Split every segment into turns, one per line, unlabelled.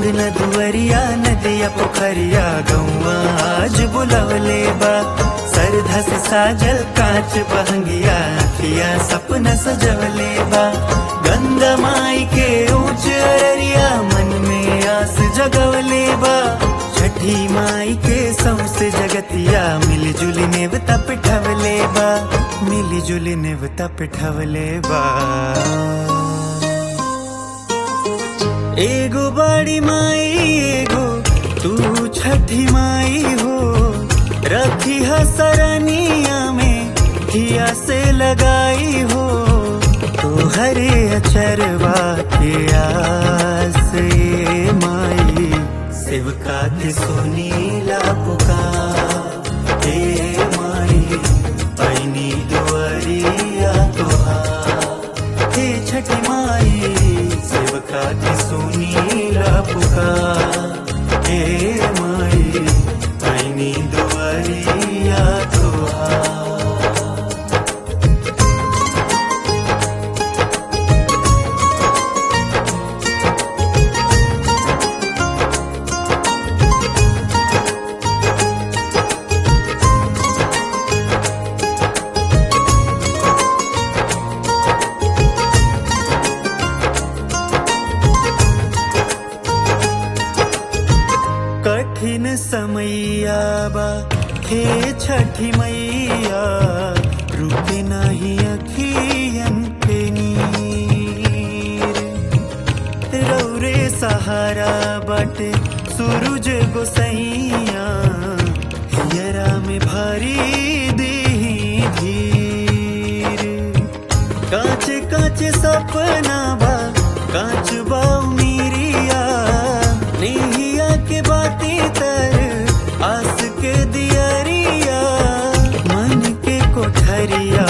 अंगना दुवरिया नदिया पोखरिया गौआ आज बुलवले बा सरधा से साजल कांच बहंगिया अखिया सपना सजवले बा गंगा माई के ऊंच अररिया मन में आस जगवले बा छठी माई के सौसे जगतिया मिली जुली नेवता पिठवले बा मिली जुली नेवता पिठवले बा एगो बड़ी माई एगो तू छठी माई हो रखी सरनिया में हिया से लगाई हो तो हरे अचरवा के आस ये माई सेवका के सुनीला पुकार हे माई पैनी दुआरिया तोहार हे छठी माई सेवका की सुनीला पुकार हे माई पैनी दुआरिया तोहार कठिन समैया बा हे छठी मैया रुके नाही अखियन के नीर रौरे सहारा बाटे सूरज गोसैया हियरा में भारी देही धीर काचे काचे सपना बा काच बा उमीरिया नेहिया के बाती तर आस के दियरिया मन के कोठरिया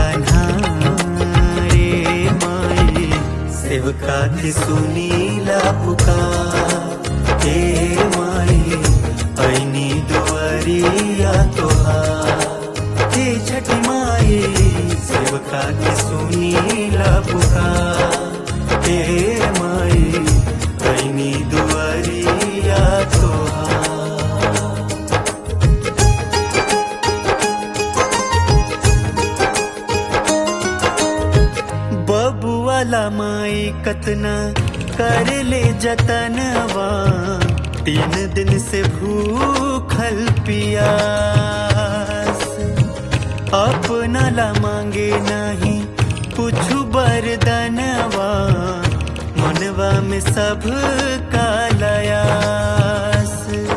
अन्हारे माई सेवका की सुनीला पुकार हे माई पैनी दुआरिया तोहार हे छठी माई सेवका की सुनीला पुकार हे माई पैनी दुआरिया तोहार बबुआला माई कतना कर ले जतनवा तीन दिन से भूखल पियास अपना ला मांगे नहीं कुछ बरदनवा मनवा में सब कालयास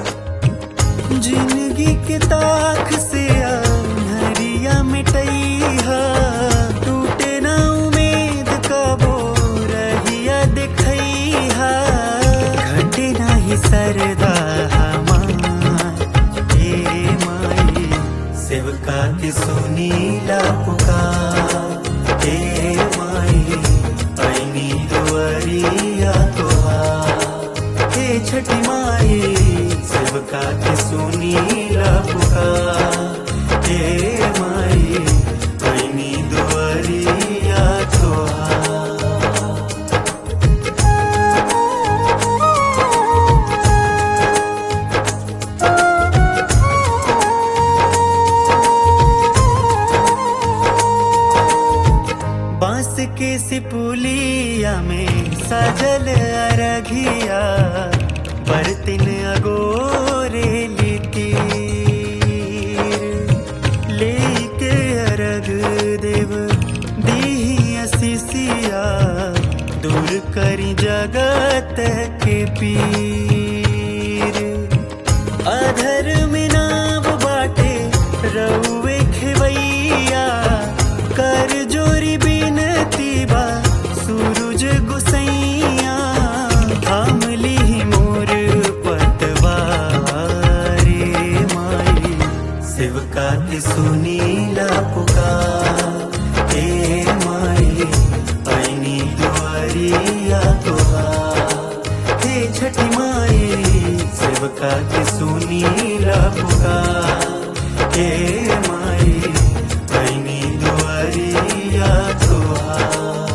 जिंदगी के ताख से हरिया मिटैहा टूटे ना उम्मीद कबो रहिया दिखैहा घटे नाही सरदा हमार हे माई सेवका की सुनीला पुकार हे माई पैनी दुआरिया तोहार हे छठी माई सेवका की सुनीला पुकार हे माई पैनी दुआरिया तोहार बांस के सिपुलिया में सजल अरघिया बरतिन अगोरे लितीर लेके अरग देव दीही असीसिया दूर करी जगत के पीर अधर में नाव बाटे रउए खेवैया कर जोरी बिनती बा सूरज गुसैया थामली मोर पतवारे माई सेवका की सुनीला पुकार हे माई पैनी दुआरिया तोहार हे छठी माई सेवका की सुनीला पुकार हे माई पैनी दुआरिया तोहार